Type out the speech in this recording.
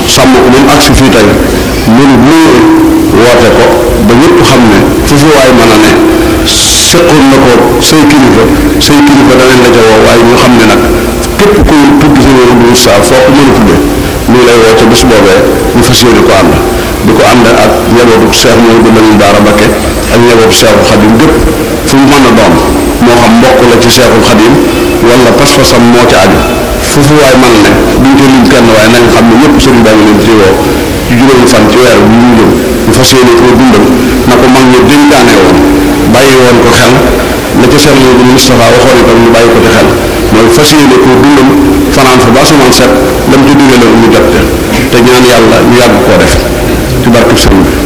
sàmm ko ba mu agsi fii tey mënu mënu woote ko ba ñëpp xam ne fu fi waay mën a ne seqoon na ko say kilifa say kilifa danañ la ca woo waaye ñu xam ne nag képp ku tudd si wéru bu saa foo ko mën a tuddee ñu lay woo ca bés boobee ñu fas yéene ko ànd di ko ànd ak njabootu Cheikh Mouhamadou Lamine Bara Mbacké ak njabootu Cheikhul Khadim gépp fu mu mën a doon moo xam mbokk la ci Cheikhul Khadim wala pas-pasam moo ca aju foofu waay man ne duñ ko lim kenn waaye nañ xam ne ñëpp sëriñ baa ngi leen ci woo ci juróomi fan ci weer bi ñu jëm ñu fas yéene koo dundal na ko mag ñi dénkaane woon bàyyi woon ko xel la ca Cheikh Mouhamadou Moustapha waxoon itam ñu bàyyi ko ci xel mooy fas yéene koo dundal fanaan fa ba asamaan set lam ci digale ñu jot te ñaan yàlla ñu yàgg koo def ci barkeb sëriñ bi